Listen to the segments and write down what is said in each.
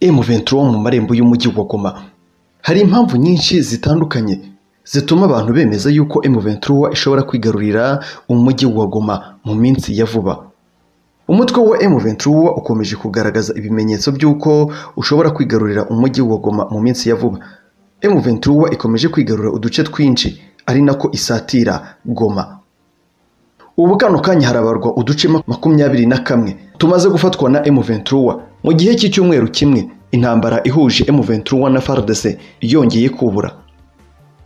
M23 mu marembo y'umujyi wa Goma hari impamvu nyinshi zitandukanye zituma abantu bemeza yuko M23 ishobora kwigarurira umujyi wa Goma mu minsi ya vuba umutwe wa M23 ukomeje kugaragaza ibimenyetso by'uko ushobora kwigarurira umujyi wa Goma mu minsi ya vuba M23 ikomeje kwigarura uduce twinshi ari nako isatira Goma ubu kano kanya harabarwa uduce makumyabiri na kamwe tumaze gufatwa na M23 mu gihe cy'icyumweru kimwe intambara ihuje M23 na FARDC yongeye kubura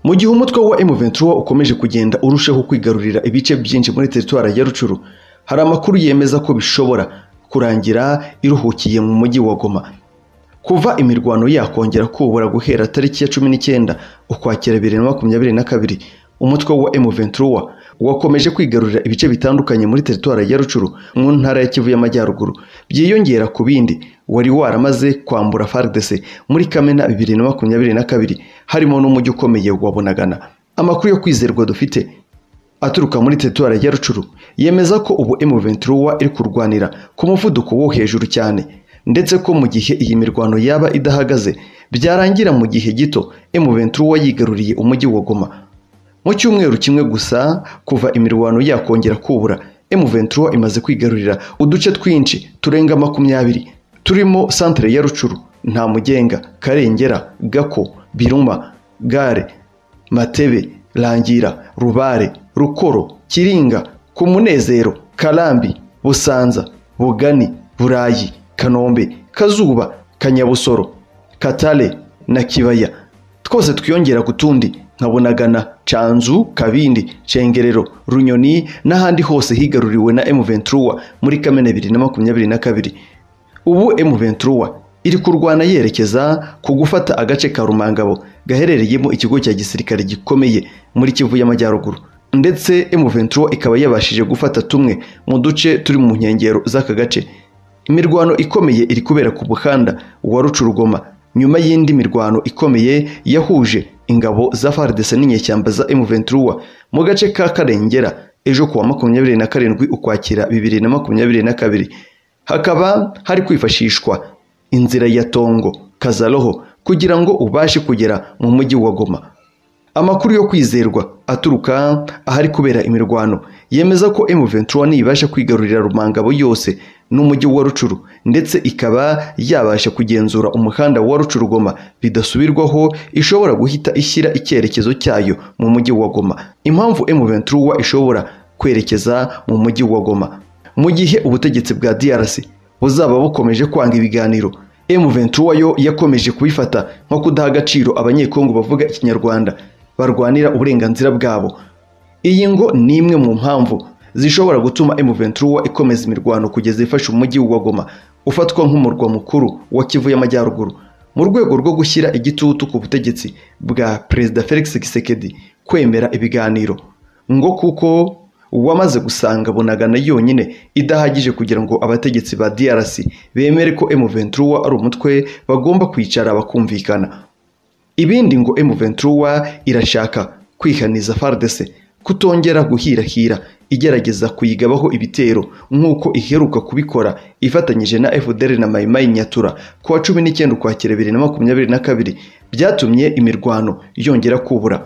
mu gihe umutwe wa M23 ukomeje kugenda urushaho kwigarurira ibice byinshi muri teritwari ya Rucuru hari amakuru yemeza ko bishobora kurangira iruhukiye mu mujyi wa Goma kuva imirwano yakongera kubura guhera tariki ya cumi n'icyenda ukwakira bibiri na makumyabiri na kabiri umutwe wa M23 wakomeje kwigarurira ibice bitandukanye muri teritwari ya Rucuru mu ntara ya Kivu y'Amajyaruguru byiyongera ku bindi wari waramaze kwambura FARDC muri Kamena bibiri na makumyabiri na kabiri harimo n'umujyi ukomeye wa Bunagana amakuru yo kwizerwa dufite aturuka muri teritwari ya Rucuru yemeza ko ubu M23 iri kurwanira ku muvuduko wo hejuru cyane ndetse ko mu gihe iyi mirwano yaba idahagaze byarangira mu gihe gito M23 yigaruriye umujyi wa Goma mu cyumweru kimwe gusa kuva imirwano yakongera kubura M23 imaze kwigarurira uduce twinshi turenga makumyabiri turimo santere ya Rucuru Ntamugenga Karengera Gako Biruma Gare Matebe Rangira Rubare Rukoro Kiringa ku munezero Karambi Busanza Bugani Burayi Kanombe Kazuba Kanyabusoro Katale na Kibaya twose twiyongera ku tundi nka Bunagana Canzu Kabindi Cengerero Runyoni n'ahandi hose higaruriwe na M23 muri Kamena 2022 ubu M23 iri kurwana yerekeza ku gufata agace ka Rumangabo gaherereyemo ikigo cya gisirikare gikomeye muri Kivu y'Amajyaruguru ndetse M23 ikaba yabashije gufata tumwe mu duce turi mu nkengero z'aka gace imirwano ikomeye iri kubera ku muhanda wa Rucurugoma nyuma y'indi mirwano ikomeye yahuje ingabo za FARDC n'inyeshyamba za M23 mu gace ka Karengera ejo kuwa makumyabiri na karindwi ukwakira bibiri na makumyabiri na kabiri hakaba hari kwifashishwa inzira ya Tongo Kazaloho kugira ngo ubashe kugera mu mujyi wa Goma amakuru yo kwizerwa aturuka ahari kubera imirwano yemeza ko M23 nibasha kwigarurira Rumangabo yose n'umujyi wa Rucuru ndetse ikaba yabasha kugenzura umuhanda wa Rucurugoma bidasubirwaho ishobora guhita ishyira icyerekezo cyayo mu mujyi wa Goma impamvu M23 ishobora kwerekeza mu mujyi wa Goma mu gihe ubutegetsi bwa DRC buzaba bukomeje kwanga ibiganiro M23 yo yakomeje kubifata nko kudaha agaciro abanyekongo bavuga ikinyarwanda barwanira uburenganzira bwabo iyi ngo ni imwe mu mpamvu zishobora gutuma M23 ikomeza imirwano kugeza ifashe umujyi wa Goma ufatwa nk'umurwa mukuru wa Kivu y'Amajyaruguru mu rwego rwo gushyira igitutu ku butegetsi bwa Perezida Felix Tshisekedi kwemera ibiganiro ngo kuko wamaze gusanga Bunagana yonyine idahagije kugira ngo abategetsi ba DRC bemere ko M23 ari umutwe bagomba kwicara bakumvikana ibindi ngo M23 irashaka kwihaniza FARDC kutongera guhirahira igerageza kuyigabaho ibitero nk'uko iheruka kubikora ifatanyije na FDR na Maimai Nyatura ku wa cumi n'icyenda ukwakira bibiri na makumyabiri na kabiri byatumye imirwano yongera kubura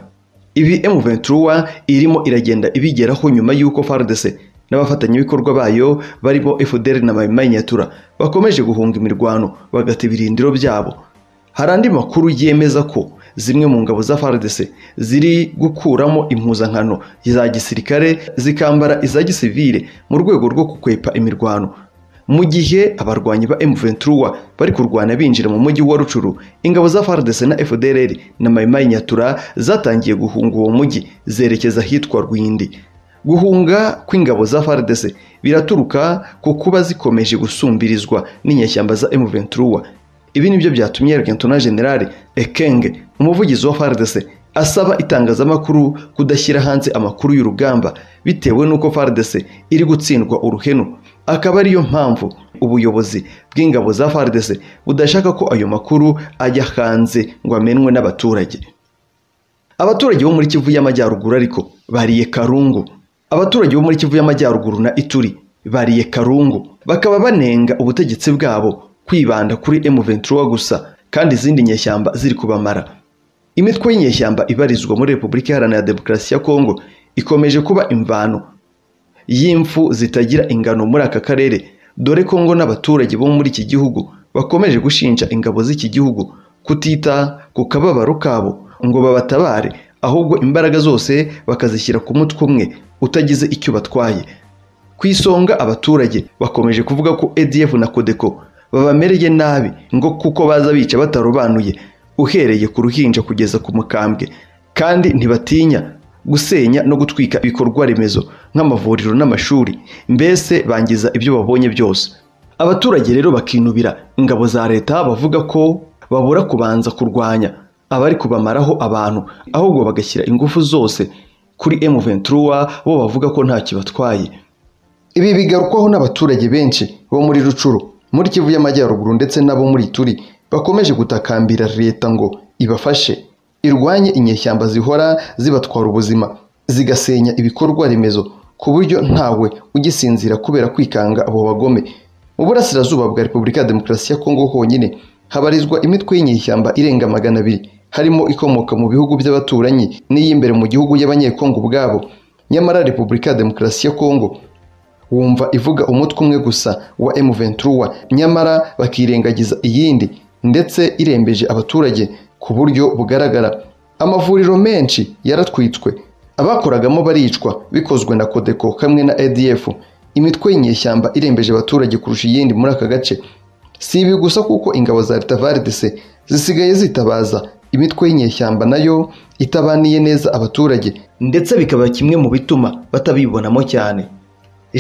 ibi M23 irimo iragenda ibigeraho nyuma y'uko FARDC n'abafatanyabikorwa bayo barimo FDR na Maimai Nyatura bakomeje guhunga imirwano bagata ibirindiro byabo hari andi makuru yemeza ko zimwe mu ngabo za FARDC ziri gukuramo impuzankano za gisirikare zikambara iza gisivile mu rwego rwo gukwepa imirwano mu gihe abarwanyi ba M23 bari kurwana binjira mu mujyi wa Rucuru ingabo za FARDC na FDLR na Maimai Nyatura zatangiye guhunga uwo mujyi zerekeza hitwa Rwindi guhunga kw'ingabo za FARDC biraturuka ku kuba zikomeje gusumbirizwa n'inyeshyamba za M23 ibi nibyo byatumye Luteni General Ekenge umuvugizi wa FARDC asaba itangazamakuru kudashyira hanze amakuru y'urugamba bitewe n'uko FARDC iri gutsindwa uruhenu akaba ariyo mpamvu ubuyobozi bw'ingabo za FARDC budashaka ko ayo makuru ajya hanze ngo amenwe n'abaturage abaturage bo muri Kivu y'Amajyaruguru ariko bariye Karungu abaturage bo muri Kivu y'Amajyaruguru na Ituri bariye Karungu bakaba banenga ubutegetsi bwabo kwibanda kuri M23 gusa kandi izindi nyeshyamba ziri kubamara imitwe y'inyeshyamba ibarizwa muri Repubulika Iharanira Demokarasi ya Kongo ikomeje kuba imvano y'imfu zitagira ingano muri aka karere dore ko ngo n'abaturage bo muri iki gihugu bakomeje gushinja ingabo z'iki gihugu kutita ku kababaro kabo ngo babatabare ahubwo imbaraga zose bakazishyira ku mutwe umwe utagize icyo batwaye ku isonga abaturage bakomeje kuvuga ko ADF na Codeco babamereye nabi ngo kuko baza bica batarobanuye uhereye ku ruhinja kugeza ku mukambwe kandi ntibatinya gusenya no gutwika ibikorwa remezo nk'amavuriro n'amashuri mbese bangiza ibyo babonye byose abaturage rero bakinubira ingabo za leta bavuga ko babura kubanza kurwanya abari kubamaraho abantu ahubwo bagashyira ingufu zose kuri M23 bo bavuga ko ntacyo batwaye ibi bigarukwaho n'abaturage benshi bo muri rucuru muri kivu y'amajyaruguru ndetse n'abo muri turi bakomeje gutakambira leta ngo ibafashe irwanye inyeshyamba zihora zibatwara ubuzima zigasenya ibikorwa remezo ku buryo ntawe ugisinzira kubera kwikanga abo bagome mu burasirazuba bwa repubulika ya demokarasi ya kongo honyine habarizwa imitwe y'inyeshyamba irenga magana abiri harimo ikomoka mu bihugu by'abaturanyi n'iy'imbere mu gihugu y'abanyekongo ubwabo nyamara repubulika ya demokarasi ya kongo wumva ivuga umutwe umwe gusa wa M23 nyamara bakirengagiza iyindi ndetse irembeje abaturage ku buryo bugaragara amavuriro menshi yaratwitswe abakoragamo baricwa bikozwe na Codeco hamwe na ADF imitwe y'inyeshyamba irembeje abaturage kurusha iyindi muri aka gace si ibi gusa kuko ingabo za leta VARDC zisigaye zitabaza imitwe y'inyeshyamba nayo itabaniye neza abaturage ndetse bikaba kimwe mu bituma batabibonamo cyane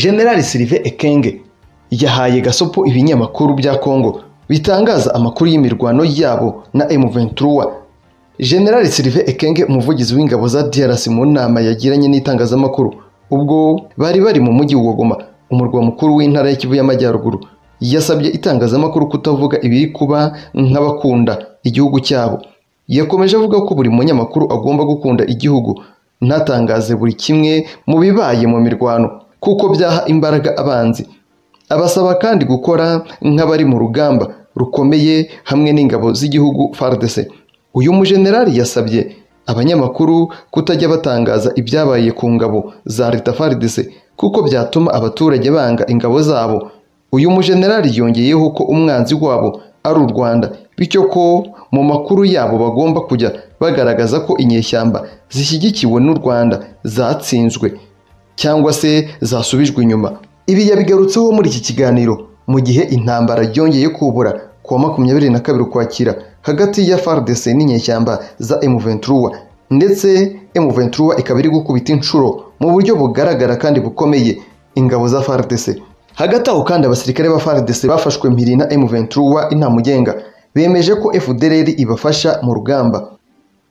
General Sylvain Ekenge yahaye gasopo ibinyamakuru bya Kongo bitangaza amakuru y'imirwano yabo na M23. General Sylvain Ekenge umuvugizi w'ingabo za DRC mu nama yagiranye n'itangazamakuru ubwo bari bari mu mujyi wa Goma umurwa mukuru w'intara ya Kivu y'Amajyaruguru yasabye itangazamakuru kutavuga ibiri kuba nk'abakunda igihugu cyabo yakomeje avuga ko buri munyamakuru agomba gukunda igihugu ntatangaze buri kimwe mu bibaye mu mirwano kuko byaha imbaraga abanzi abasaba kandi gukora nk'abari mu rugamba rukomeye hamwe n'ingabo z'igihugu FARDC uyu mujenerali yasabye abanyamakuru kutajya batangaza ibyabaye ku ngabo za leta FARDC kuko byatuma abaturage banga ingabo zabo uyu mujenerali yongeyeho ko umwanzi wabo ari u Rwanda bityo ko mu makuru yabo bagomba kujya bagaragaza ko inyeshyamba zishyigikiwe n'u Rwanda zatsinzwe cyangwa se zasubijwe inyuma ibi yabigarutseho muri iki kiganiro mu gihe intambara ryongeye kubura ku wa makumyabiri na kabiri ukwakira hagati ya FARDC n'inyeshyamba za M23 ndetse M23 ikaba iri gukubita inshuro mu buryo bugaragara kandi bukomeye ingabo za FARDC hagati aho kandi abasirikare ba FARDC bafashwe mpiri na M23 intamugenga bemeje ko FDLR ibafasha mu rugamba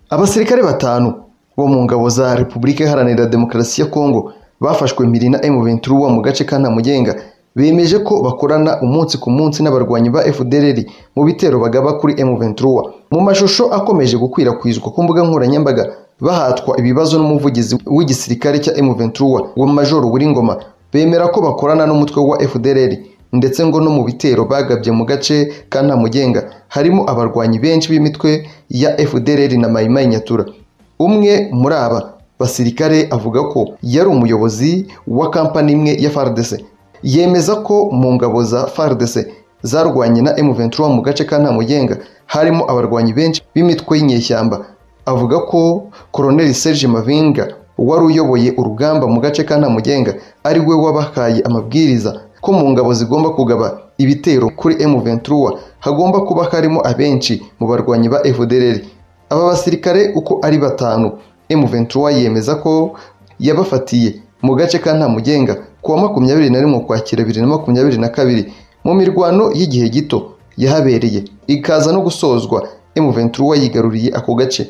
abasirikare batanu bo mu ngabo za Repubulika Iharanira Demokarasi ya Kongo bafashwe mpiri na M23 mu gace ka Ntamugenga bemeje ko bakorana umunsi ku munsi n'abarwanyi ba FDLR mu bitero bagaba kuri M23 mu mashusho akomeje gukwirakwizwa ku mbuga nkoranyambaga bahatwa ibibazo n'umuvugizi w'igisirikare cya M23 wa Major Ngoma bemera ko bakorana n'umutwe wa FDLR ndetse ngo no mu bitero bagabye mu gace ka Ntamugenga harimo abarwanyi benshi b'imitwe ya FDLR na Mai Mai Nyatura umwe muri aba basirikare avuga ko yari umuyobozi wa kampani imwe ya FARDC yemeza ko mu ngabo za FARDC zarwanye na M23 mu gace ka Ntamugenga harimo abarwanyi benshi b'imitwe y'inyeshyamba avuga ko Colonel Serge Mavinga wari uyoboye urugamba mu gace ka Ntamugenga ari we wabahaye amabwiriza ko mu ngabo zigomba kugaba ibitero kuri M23 hagomba kuba harimo abenshi mu barwanyi ba FDLR aba basirikare uko ari batanu M23 yemeza ko yabafatiye mu gace ka Ntamugenga ku wa makumyabiri na rimwe Ukwakira bibiri na makumyabiri na kabiri mu mirwano y'igihe gito yahabereye ikaza no gusozwa M23 yigaruriye ako gace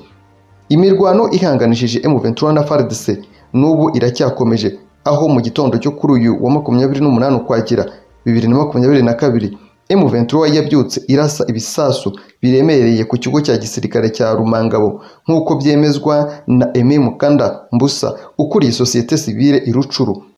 imirwano ihanganishije M23 na FARDC n'ubu iracyakomeje aho mu gitondo cyo kuri uyu wa makumyabiri n'umunani Ukwakira bibiri na makumyabiri na kabiri M23 yabyutse irasa ibisasu biremereye ku kigo cya gisirikare cya Rumangabo nk'uko byemezwa na Aime Mukanda Mbusa ukuriye sosiyete sivile irucuru